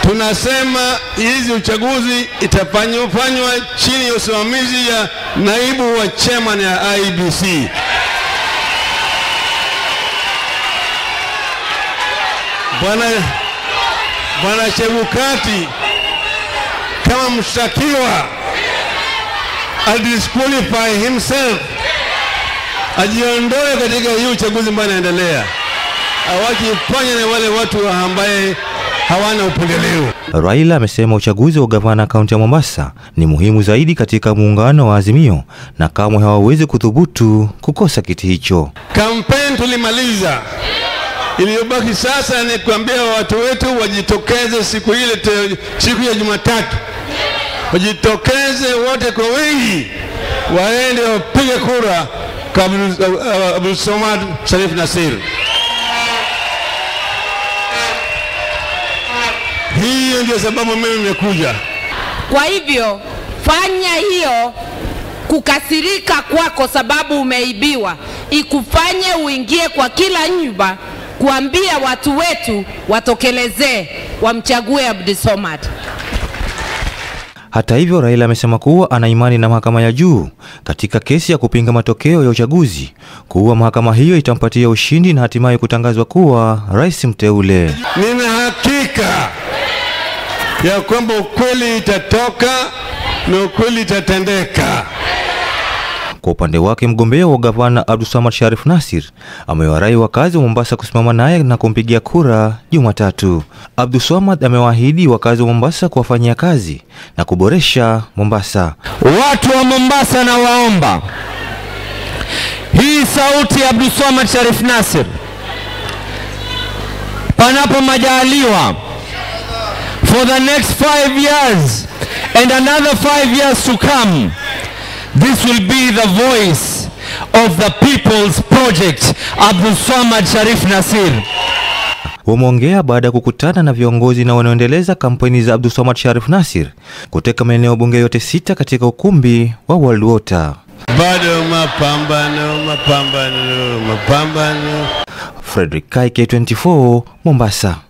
tunasema hizi uchaguzi itafanywa chini ya usimamizi ya naibu wa chairman ya IBC. Bwana Bwana Chebukati kama mshtakiwa adisqualify himself, ajiondoe katika hii uchaguzi ambayo inaendelea, awajifanye na wale watu ambaye hawana upendeleo. Raila amesema uchaguzi wa gavana kaunti ya Mombasa ni muhimu zaidi katika muungano wa Azimio na kamwe hawawezi kuthubutu kukosa kiti hicho. Kampeni tulimaliza, iliyobaki sasa ni kuambia watu wetu wajitokeze siku ile te, siku ya Jumatatu, wajitokeze wote kwa wingi, waende wapige kura kwa Abdulswamad Sharif Nasir. Hiyo ndio sababu mimi nimekuja. Kwa hivyo fanya hiyo kukasirika kwako sababu umeibiwa ikufanye uingie kwa kila nyumba kuambia watu wetu watokelezee wamchague Abdulswamad. Hata hivyo, Raila amesema kuwa ana imani na mahakama ya juu katika kesi ya kupinga matokeo ya uchaguzi, kuwa mahakama hiyo itampatia ushindi na hatimaye kutangazwa kuwa rais mteule. Nina hakika ya kwamba ukweli itatoka na ukweli itatendeka. Kwa upande wake mgombea wa gavana Abdulswamad Sharif Nasir amewarai wakazi wa Mombasa kusimama naye na kumpigia kura Jumatatu. Abdulswamad amewaahidi wakazi wa Mombasa kuwafanyia kazi na kuboresha Mombasa. Watu wa Mombasa na waomba hii sauti ya Abdulswamad Sharif Nasir, panapo majaliwa, for the next five years and another five years to come This will be the voice of the people's project Abdulswamad Sharif Nasir. Wameongea baada ya kukutana na viongozi na wanaoendeleza kampeni za Abdulswamad Sharif Nasir kutoka maeneo bunge yote sita katika ukumbi wa World Water. Bado mapambano, mapambano, mapambano. Frederick Kai, K24, Mombasa.